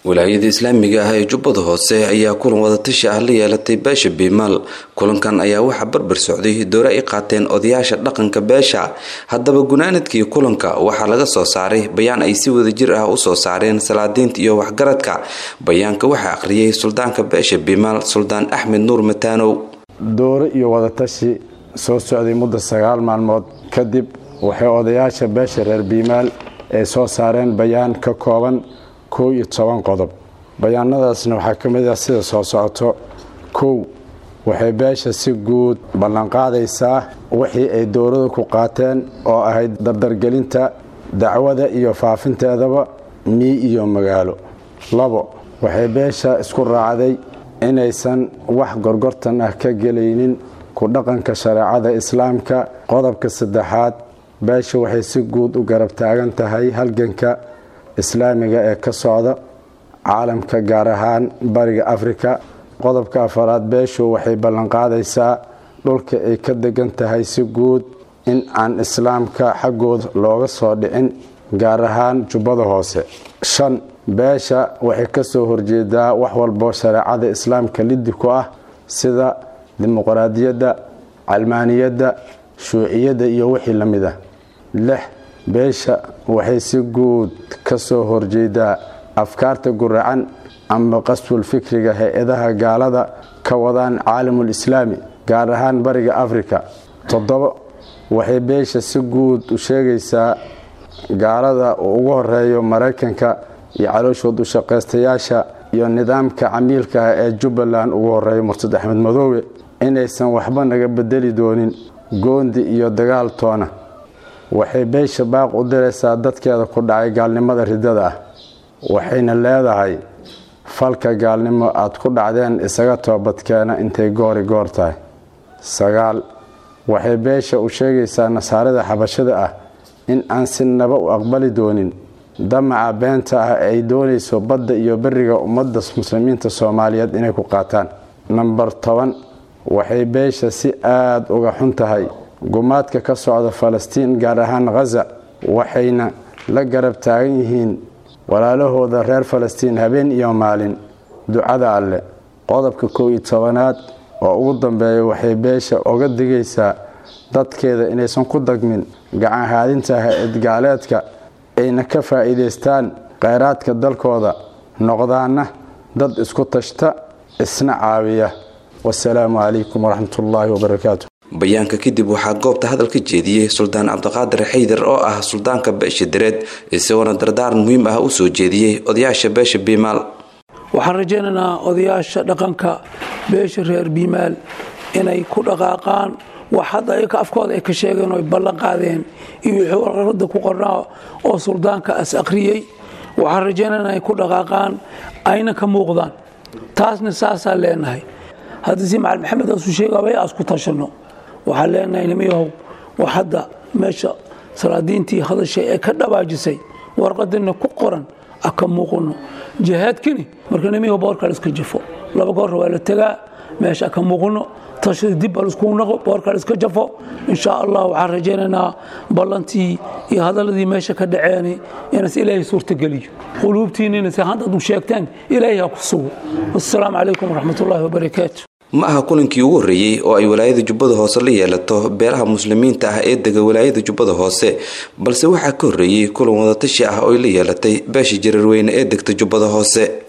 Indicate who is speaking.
Speaker 1: wilaayada islaamiga ah ee jubbada hoose ayaa kulan wadatashi ah la yeelatay beesha biimaal kulankan ayaa waxaa barbar socday doore ay qaateen odayaasha dhaqanka beesha haddaba gunaanadkii kulanka waxaa laga soo saaray bayaan ay si wadajir ah usoo saareen salaadiinta iyo waxgaradka bayaanka waxaa akhriyay suldaanka beesha biimaal suldaan axmed nuur mataanow
Speaker 2: doore iyo wadatashi soo socday muddo sagaal maalmood kadib waxay odayaasha beesha reer biimaal ay soo saareen bayaan ka kooban kow iyo toban qodob bayaanadaasna waxaa ka mid ah sida soo socoto kow waxay beesha si guud ballanqaadaysaa wixii ay dowladu ku qaateen oo ahayd dardargelinta dacwada iyo faafinteedaba mii iyo magaalo labo waxay beesha isku raacday inaysan wax gorgortan ah ka gelaynin ku dhaqanka shareecada islaamka qodobka saddexaad beesha waxay si guud u garab taagan tahay halganka islaamiga ee ka socda caalamka gaar ahaan bariga afrika qodobka afaraad beeshu waxay ballanqaadaysaa dhulka ay ka degan tahay si guud in aan islaamka xaggooda looga soo dhicin gaar ahaan jubbada hoose shan beesha waxay ka soo horjeedaa wax walbo shareecada islaamka liddi ku ah sida dimuqraadiyadda calmaaniyadda shuuciyadda iyo wixii la mid ah lix beesha waxay si guud ka soo horjeedaa afkaarta guracan ama qaswul fikriga hay-adaha gaalada ka wadaan caalamul islaami gaar ahaan bariga afrika toddobo waxay beesha si guud u sheegaysaa gaalada uu ugu horeeyo maraykanka iyo calooshood u shaqaystayaasha iyo nidaamka camiilka ah ee jubbaland ugu horeeyo murtad axmed madoobe inaysan waxba naga bedeli doonin goondi iyo dagaal toona waxay beesha baaq u diraysaa dadkeeda ku dhacay gaalnimada ridada ah waxayna leedahay falka gaalnimo aad ku dhacdeen isaga toobadkeena intay goori goor tahay sagaal waxay beesha u sheegaysaa nasaarada xabashada ah in aan si naba u aqbali doonin damaca beenta ah ay doonayso badda iyo beriga ummadda muslimiinta soomaaliyeed inay ku qaataan namber toban waxay beesha si aada uga xun tahay gumaadka ka socda falastiin gaar ahaan khaza waxayna la garab taagan yihiin walaalahooda reer falastiin habeen iyo maalin ducada alle qodobka kow iyo tobanaad oo ugu dambeeya waxay beesha oga digaysaa dadkeeda inaysan ku dagmin gacan haadinta hay-ad gaaleedka ayna ka faa'iidaystaan kheyraadka dalkooda noqdaana dad isku tashta isna caawiya wasalaamu calaykum waraxmatullaahi wabarakaatu
Speaker 1: bayaanka kadib waxaa goobta hadal ka jeediyey suldaan cabdiqaadir xaydar oo ah suldaanka beesha direed isagoona dardaaran muhiim ah u soo jeediyey odayaasha beesha biimaal
Speaker 3: waxaan rajaynaynaa odayaasha dhaqanka beesha reer biimaal inay ku dhaqaaqaan wax hadda ayaka afkooda ay ka sheegeen oo ay ballan qaadeen iyo wixii warqarada ku qornaa oo suldaanka as akhriyey waxaan rajaynaynaa inay ku dhaqaaqaan ayna ka muuqdaan taasna saasaan leenahay haddii si macali maxamed asu sheegabay aas ku tashanno waxaan leenahay nimayahow wax hadda meesha salaadiintii hadashay ee ka dhabaajisay warqadina ku qoran a ka muuqano jihaadkini marka nimayahow boorkaa iska jafo laba goorra waa la tegaa meesha ka muuqano tashada dib baa laiskugu naqo boorkaa iska jafo insha allah waxaan rajaynaynaa ballantii iyo hadaladii meesha ka dhaceeni inas ilaahay suurtageliyo quluubtiinina si haddaad u sheegteen ilaahay ha ku sugo wassalaamu calaykum waraxmatullaahi wabarakaatu
Speaker 1: ma aha kulankii ugu horreeyey oo ay walaayada jubbada hoose la yeelato beelaha muslimiinta ah ee dega walaayada jubbada hoose balse waxaa ka horreeyey kulan wadatashi ah oo ay la yeelatay beesha jararweyne ee degta jubbada hoose